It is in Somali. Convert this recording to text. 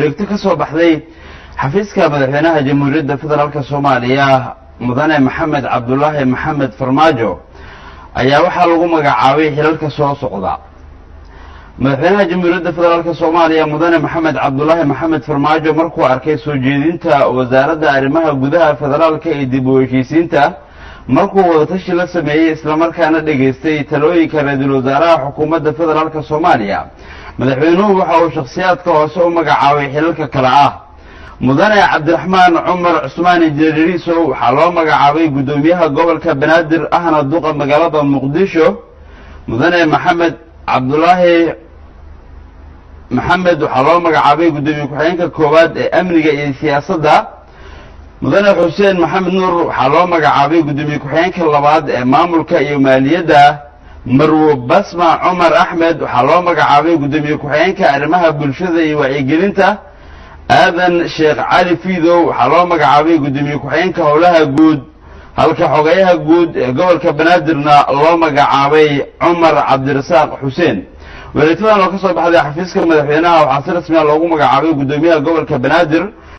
wareegto ka soo baxday xafiiska madaxweynaha jamhuuriyadda federaalk soomaaliya mudane maxamed cabdulaahi maxamed farmaajo ayaa waxaa lagu magacaabay xilalka soo socda madaxweynaha jamhuuriyadda federaalk soomaaliya mudane maxamed cabdulaahi maxamed farmaajo markuu arkay soo jeedinta wasaaradda arrimaha gudaha federaalka ee dib u heshiisiinta markuu wadatashi la sameeyey islamarkaana dhegaystay talooyinka ra-iisul wasaaraha xukuumadda federaalk soomaaliya madaxweynuhu waxa uu shakhsiyaadka hoose u magacaabay xilalka kale ah mudane cabdiraxmaan cumar cusmaan injineeriisow waxaa loo magacaabay guddoomiyaha gobolka banaadir ahna duqa magaalada muqdisho mudane maxamed cabdulaahi maxamed waxaa loo magacaabay guddoomiye ku-xigeenka koowaad ee amniga iyo siyaasadda mudane xuseen maxamed nuur waxaa loo magacaabay guddoomiye ku-xigeenka labaad ee maamulka iyo maaliyadda marwo basma cumar axmed waxaa loo magacaabay guddoomiye ku-xigeenka arrimaha bulshada iyo wacyigelinta aadan sheekh cali fiidow waxaa loo magacaabay guddoomiye ku-xigeenka howlaha guud halka xogeyaha guud ee gobolka banaadirna loo magacaabay cumar cabdirasaaq xuseen wareegtadan oo ka soo baxday xafiiska madaxweynaha waxaa si rasmiya loogu magacaabay guddoomiyaha gobolka banaadir